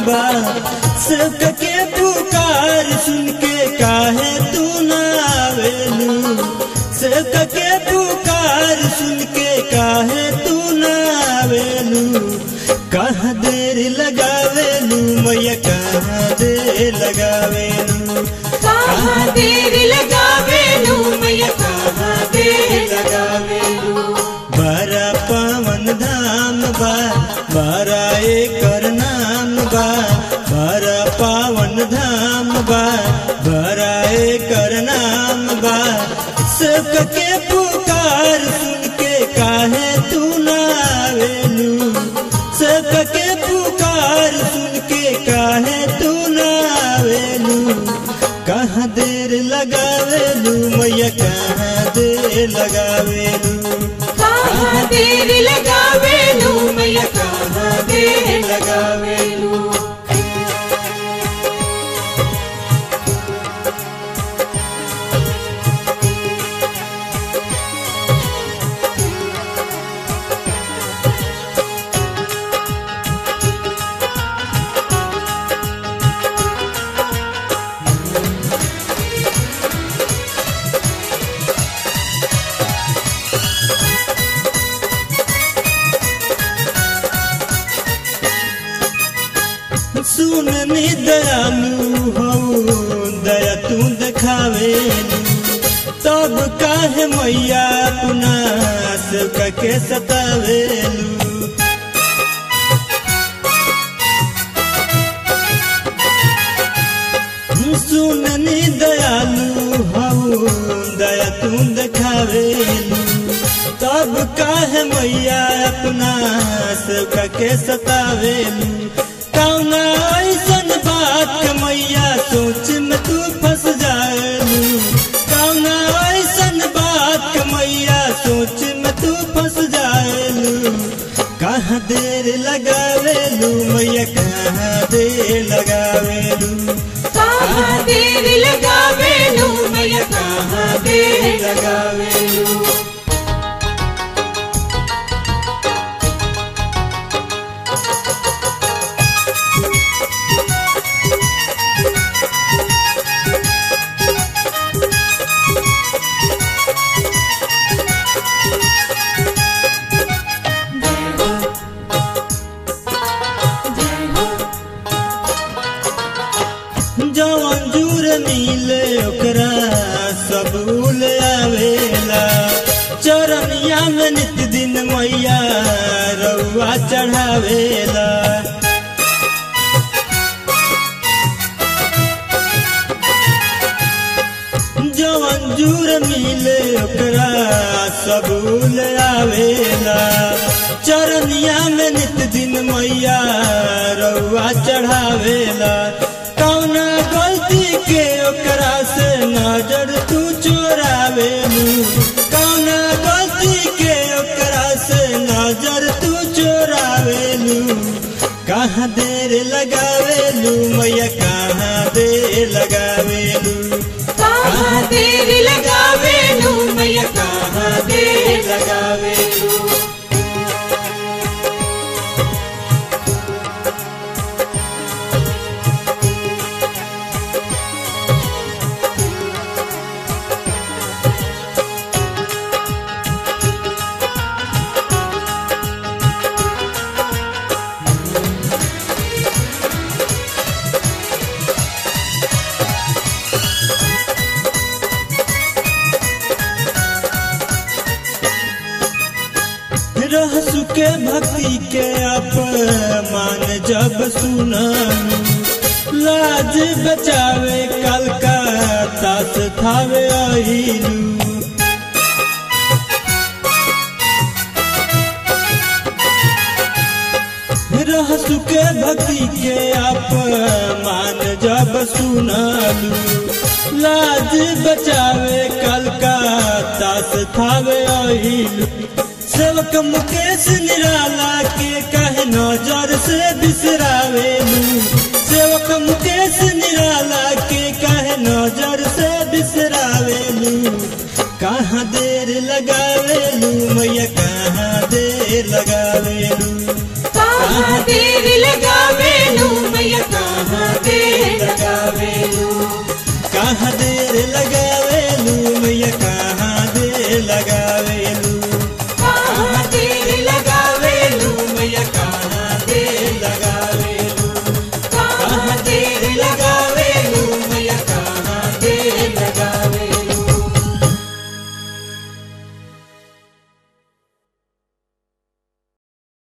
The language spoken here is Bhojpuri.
बा सबका के पुकार सुन के काहे तू ना आवेलू सबका के पुकार सुन के काहे तू ना आवेलू कहाँ देर लगावेलू मैया कहाँ देर लगावेलू कहाँ देर लगावेलू मैया कहाँ देर लगावेलू बड़ा पावन धाम बा बड़ा एकर नाम बा बड़ा पावन धाम बा बड़ा एकर नाम बा सबके पुकार सुन के काहे तू ना आवेलू सबके पुकार सुन के काहे तू ना आवेलू कहाँ देर लगावेलू मैया कहाँ देर लगावेलू कहाँ देर लगावेलू मैया कहाँ देर लगावेलू सुन नी दयालु हो दया तू देखावे तब काहे मैया अपना सबका के सतावेलू सुन नी दयालु हो दया तू देखावेलू तब काहे मैया अपना सबका के सतावेलू कौना ऐसन बात के मैया सोच में तू फंस जाएलू कौना ऐसन बात के मैया सोच में तू फंस जाएलू कहाँ देर लगावेलू मैया कहाँ देर लगावेलू कहाँ देर लगावेलू मैया कहाँ देर लगावेलू जवन जूर मिले ओकरा सब उल आवेला चरनिया में नित दिन मैया रउआ चढ़ावेला जवन जूर मिले ओकरा सब उल आवेला चरनिया में नित दिन मैया रउआ चढ़ावेला कौना गलती के ओकरा से नजर तू चोरावेलू कौना गलती के ओकरा से नजर तू चोरावेलू कहाँ देर लगावेलू मैया कहाँ देर लगावेलू कहाँ देर लगावेलू मैया कहाँ देर लगावेलू रह सुके भक्ति के अपमान जब सुनलू लाज बचावे कलकत्ता से थावे अहिलू रह सुके भक्ति के अपमान जब सुनलू लाज बचावे कलकत्ता से थावे अहिलू सेवक मुकेश निराला के कहे नजर से बिसरावेलू सेवक मुकेश निराला के कहे नजर से बिसरावेलू कहाँ देर लगावेलू मैया कहाँ देर लगावेलू कहाँ देर लगावे